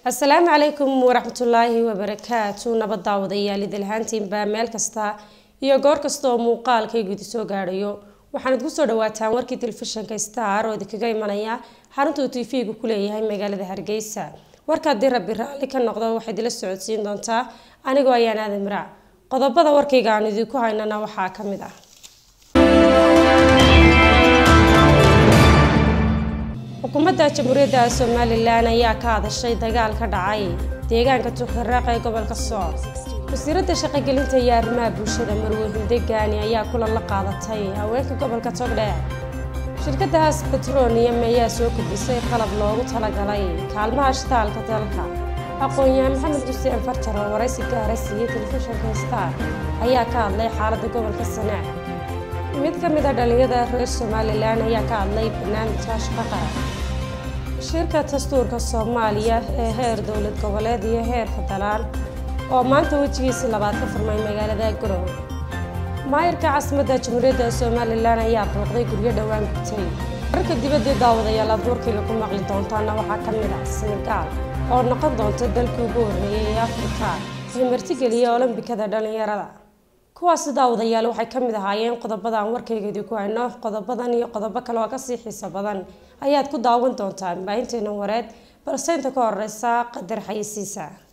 asalaamu calaykum waraxmatullaahi wabarakaatu nabad daawadayaal idilhaantiinba meel kasta iyo goor kasta oo muuqaalkaygu idi soo gaadhayo waxaanad kusoo dhawaataan warkii telefishinka star oo idinkaga imanaya xaruntuu tv-gu ku leeyahay magaalada hargeysa warka haddii rabbi raalli ka noqdo waxaad ila socodsiin doontaa anigoo ayaan aadan miraac qodobada warkayga aan idinku haynana waxaa ka mid ah xukuumadda jamhuuriyadda somalilan ayaa ka hadashay dagaal ka dhacay deegaanka tuukhiraaq ee gobolka sooc wasiiradda shaqogelinta iyo arrimaha bulshada marwe hindegaani ayaa kulan la qaadatay haweenka gobolka togdheer shirkadda haas betronium ayaa soo kordhisay qalab loogu talagalay kaalmaha shitaalka dalka aqoon-yahan maxamed xuseen farjar oo waraysi gaara siiyey telefishinka star ayaa ka hadlay xaaladda gobolka sanaac mid ka mid a dhalinyada reer somalilan ayaa ka hadlay barnaamijka shaqo qaran shirka dastuurka soomaaliya ee heer dowlad goboleed iyo heer federaan oo maanta wejigiisii labaad ka furmay magaalada garowe maayirka caasimadda jamhuuriyadda somalilan ayaa booqday guryo dhowaan gubtay wararka dibadii daawadayaal aad warkayga ku maqli doontaana waxaa ka mid ah senegaal oo noqon doonta dalkii ugu horreeyay ee afrika ee martigeliya olombikada dhalinyarada kuwaasi daawadayaal waxay ka mid ahaayeen qodobadan warkaygeedii ku hayno qodobadan iyo qodobo kale oo kasii xiiso badan ayaad ku daawan doontaan baahinteena wareed balse inta ka horeysa qadar xayisiisa